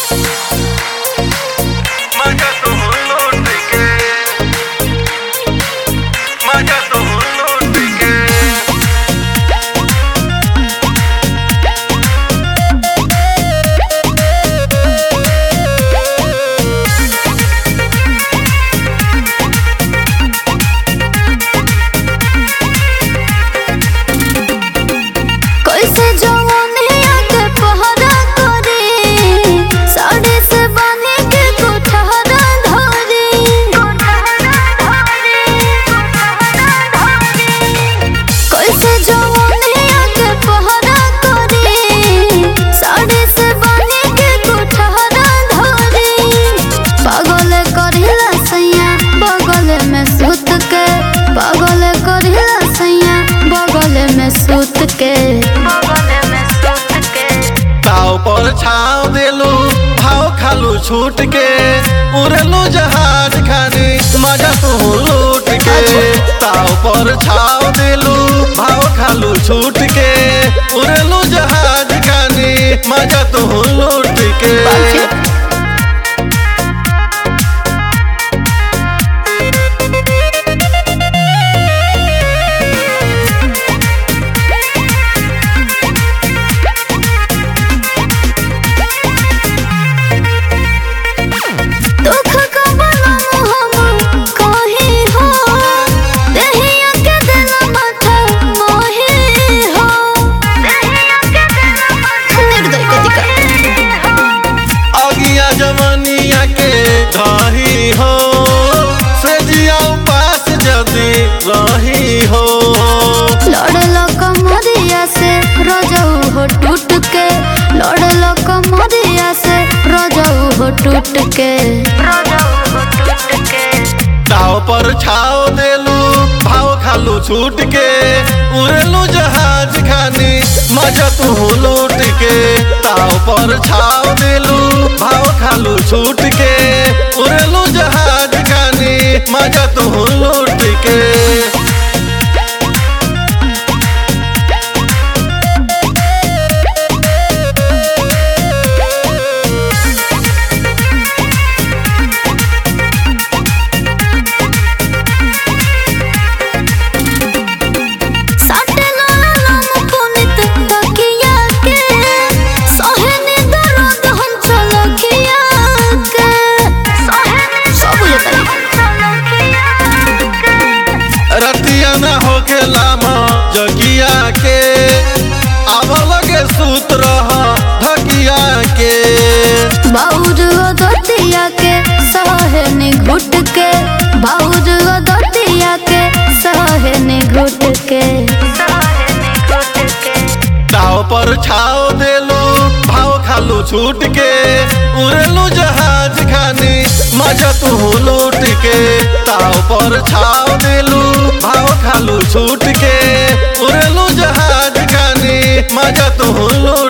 माझ्या तो लूट के माझ्या तो लूट के कैसे जवानिया के पहरा करे साड़ी से बांधे के कोठहरा धरे कैसे जवानिया के पहरा करे साड़ी से बांधे के कोठहरा धरे पागल करिला सैया बगल में सुत के पागल करिला सैया बगल में सुत के ताव पर छाव देलू भाव खालू छूट के उड़ेलू जहाज खानी मजा तू लूट के ताव पर छाव देलू भाव खालू छूट के उड़ेलू जहाज खानी मजा तू लूट के दुख का बनम हम कहे हो देहिया के दिल माथा मोहे हो देहिया के दिल माथा निर्दय कतिका अगिया जवानिया के रही हो से जिया उपास जदी रही हो लड़ल कमरिया से रजऊ हो टूट के लड़ल कमरिया से रजऊ हो टूट के ताव पर छाव देलू भाव खालू छूट के उड़ेलू जहाज खानी मजा तू लूट के ताव पर छाव देलू भाव खालू छूट के उड़ेलू जहाज खानी मजा तू लूट के साटे लाला लाम पुनित तकिया के सहने दर्द हम चलकिया के सहने सब रतिया न होके लामा जगिया के आव लगे सूत रह धकिया के बाउर दतिया के सहने घुट के बाउर दतिया के सहने घुट के ताव पर छाव देलू भाव खालू छूट के उड़ेलू जहाज खानी मजा तू लूट के ताव पर छाव देलू भाव खालू छूट के उड़ेलू जहाज खानी मजा तू लूट